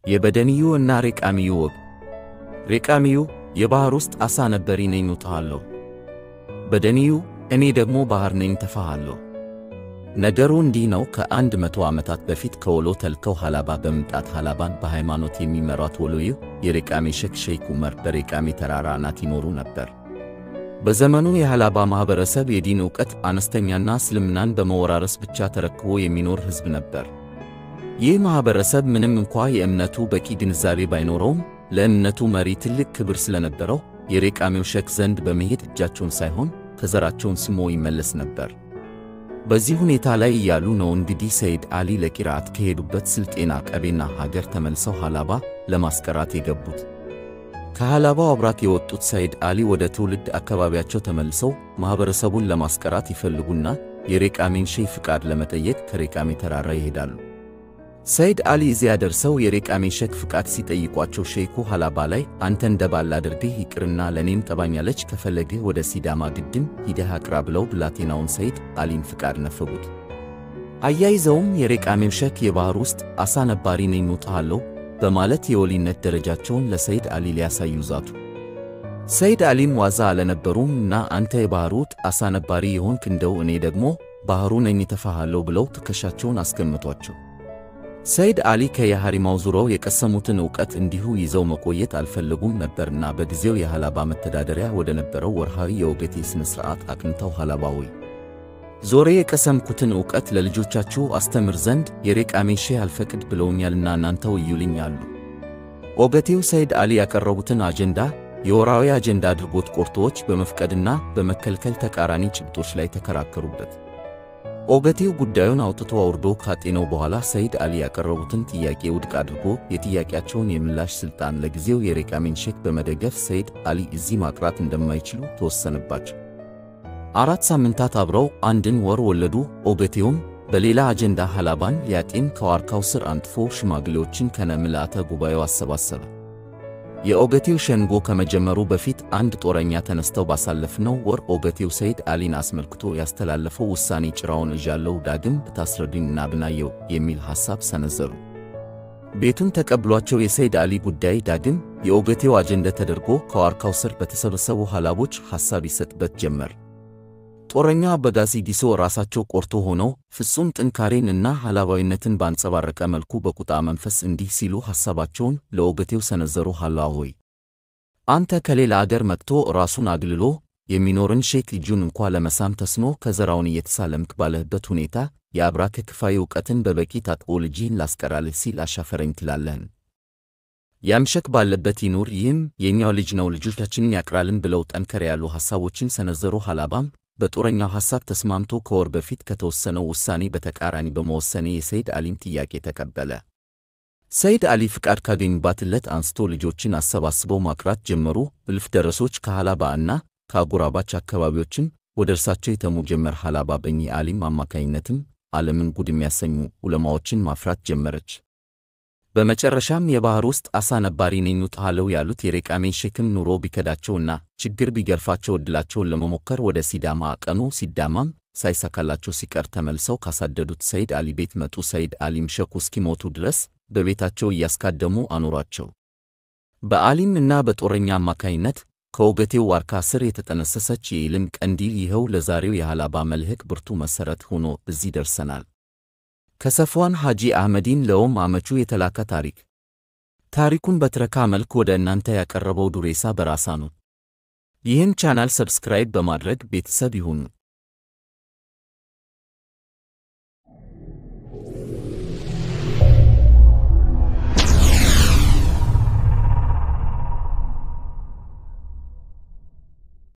የበደንዩ እና ሬቃሚዩ ወግ። ሬቃሚዩ የባሕር ውስጥ ዓሣ ነባሪ ነኝ እውጥሃለሁ። በደንዩ እኔ ደግሞ ባሕር ነኝ ተፋሃለሁ። ነገሩ እንዲህ ነው። ከአንድ መቶ ዓመታት በፊት ከወሎ ተልከው ሃላባ በመምጣት ሃላባን በሃይማኖት የሚመሯት ወሎዩ የሬቃሜ ሼክ ሼክ ዑመር በሬቃሜ ተራራ አናት ይኖሩ ነበር። በዘመኑ የሃላባ ማኅበረሰብ የዲን ዕውቀት አነስተኛና እስልምናን በመወራረስ ብቻ ተረክቦ የሚኖር ሕዝብ ነበር። ይህ ማኅበረሰብ ምንም እንኳ የእምነቱ በቂ ግንዛቤ ባይኖረውም ለእምነቱ መሪ ትልቅ ክብር ስለነበረው የሬቃሜው ሼክ ዘንድ በመሄድ እጃቸውን ሳይሆን ከዘራቸውን ስሞ ይመለስ ነበር። በዚህ ሁኔታ ላይ እያሉ ነው እንግዲህ ሰይድ አሊ ለቂራአት ከሄዱበት ስልጤና ቀቤና ሀገር ተመልሰው ሃላባ ለማስቀራት የገቡት። ከሃላባው አብራክ የወጡት ሰይድ አሊ ወደ ትውልድ አካባቢያቸው ተመልሰው ማኅበረሰቡን ለማስቀራት ይፈልጉና የሬቃሜን ሼህ ፍቃድ ለመጠየቅ ከሬቃሜ ተራራ ይሄዳሉ። ሰይድ አሊ እዚያ ደርሰው የሬቃሜ ሼክ ፍቃድ ሲጠይቋቸው ሼኩ ሃላባ ላይ አንተ እንደ ባል አድርግህ ይቅርና ለእኔም ጠባኛለች ከፈለግህ ወደ ሲዳማ ግድም ሂደህ አቅራ ብለው ብላቴናውን ሰይድ አሊን ፍቃድ ነፈጉት። አያይዘውም የሬቃሜው ሼክ የባሕር ውስጥ ዓሣ ነባሪ ነኝ እውጥሃለሁ በማለት የወሊነት ደረጃቸውን ለሰይድ አሊ ሊያሳዩ ዛቱ። ሰይድ አሊም ዋዛ አልነበሩም እና አንተ የባሕር ውስጥ ዓሣ ነባሪ የሆንክ እንደው እኔ ደግሞ ባሕሩ ነኝ ተፋሃለሁ ብለው ትከሻቸውን አስገምቷቸው። ሰይድ አሊ ከየሐሪማው ዙረው የቀሰሙትን ዕውቀት እንዲሁ ይዘው መቆየት አልፈለጉም ነበርና በጊዜው የሃላባ መተዳደሪያ ወደ ነበረው ወርሃዊ የኦገቴ ሥነ ሥርዓት አቅንተው ሃላባዊ ዞሬ የቀሰምኩትን ዕውቀት ለልጆቻችሁ አስተምር ዘንድ የሬቃሜ ሼህ አልፈቅድ ብለውኛልና እናንተው እዩልኝ አሉ። ኦገቴው ሰይድ አሊ ያቀረቡትን አጀንዳ የወራዊ አጀንዳ አድርጎት ቆርጦዎች በመፍቀድና በመከልከል ተቃራኒ ጭብጦች ላይ ተከራከሩበት። ኦገቴው ጉዳዩን አውጥቶ አውርዶ ካጤነው በኋላ ሰይድ አሊ ያቀረቡትን ጥያቄ ውድቅ አድርጎ የጥያቄያቸውን የምላሽ ሥልጣን ለጊዜው የሬቃሜን ሼክ በመደገፍ ሰይድ አሊ እዚህ ማቅራት እንደማይችሉ ተወሰነባቸው። አራት ሳምንታት አብረው አንድን ወር ወለዱ። ኦገቴውም በሌላ አጀንዳ ሃላባን ሊያጤን ከዋርካው ስር አንጥፎ ሽማግሌዎችን ከነ ምልአተ ጉባኤው አሰባሰበ። የኦገቴው ሸንጎ ከመጀመሩ በፊት አንድ ጦረኛ ተነስተው ባሳለፍነው ወር ኦገቴው ሰይድ አሊን አስመልክቶ ያስተላለፈው ውሳኔ ጭራውን እዣለሁ ዳግም ብታስረዱኝ እና ብናየው የሚል ሐሳብ ሰነዘሩ። ቤቱን ተቀብሏቸው የሰይድ አሊ ጉዳይ ዳግም የኦገቴው አጀንዳ ተደርጎ ከዋርካው ስር በተሰበሰቡ ሃላቦች ሐሳብ ይሰጥበት ጀመር። ጦረኛው አበጋዚ ዲሶ ራሳቸው ቆርቶ ሆነው ፍጹም ጥንካሬን እና ሃላባዊነትን ባንጸባረቀ መልኩ በቁጣ መንፈስ እንዲህ ሲሉ ሐሳባቸውን ለኦገቴው ሰነዘሩ። ሃላ ሆይ አንተ ከሌላ አገር መጥቶ ራሱን አግልሎ የሚኖርን ሼክ ልጁን እንኳ ለመሳም ተስኖ ከዘራውን እየተሳለምክ ባለህበት ሁኔታ የአብራክ ክፋይ ዕውቀትን በበቂ ታጥቆ ልጅህን ላስቀራልህ ሲል አሻፈረኝ ትላለህን? ያምሸክ ባለበት ይኑር፣ ይህም የእኛው ልጅ ነው፣ ልጆቻችንን ያቅራልን ብለው ጠንከር ያሉ ሐሳቦችን ሰነዘሩ። ሃላባም በጦረኛው ሐሳብ ተስማምቶ ከወር በፊት ከተወሰነው ውሳኔ በተቃራኒ በመወሰኔ የሰይድ አሊን ጥያቄ ተቀበለ። ሰይድ አሊ ፍቃድ ካገኙባት ዕለት አንስቶ ልጆችን አሰባስበው ማቅራት ጀመሩ። እልፍ ደረሶች ከሃላባ እና ከአጎራባች አካባቢዎችም ወደ እርሳቸው የተሙ ጀመር። ሃላባ በኚህ አሊም አማካኝነትም ዓለምን ጉድ የሚያሰኙ ዑለማዎችን ማፍራት ጀመረች። በመጨረሻም የባሕር ውስጥ ዓሣ ነባሪ ነኝ እውጥሃለሁ ያሉት የሬቃሜ ሼክም ኑሮ ቢከዳቸውና ችግር ቢገርፋቸው ዕድላቸውን ለመሞከር ወደ ሲዳማ አቀኑ። ሲዳማም ሳይሳካላቸው ሲቀር ተመልሰው ካሳደዱት ሰይድ አሊ ቤት መጡ። ሰይድ አሊም ሼኩ እስኪሞቱ ድረስ በቤታቸው እያስካደሙ አኖሯቸው። በአሊም እና በጦረኛ አማካኝነት ከኦገቴው ዋርካ ስር የተጠነሰሰች የኢልም ቀንዲል ይኸው ለዛሬው የሃላባ መልህቅ ብርቱ መሠረት ሆኖ እዚህ ደርሰናል። ከሰፍዋን ሐጂ አህመዲን ለኦም አመቹ የተላከ ታሪክ። ታሪኩን በትረካ መልክ ወደ እናንተ ያቀረበው ዱሬሳ በራሳ ነው። ይህን ቻናል ሰብስክራይብ በማድረግ ቤተሰብ ይሁኑ።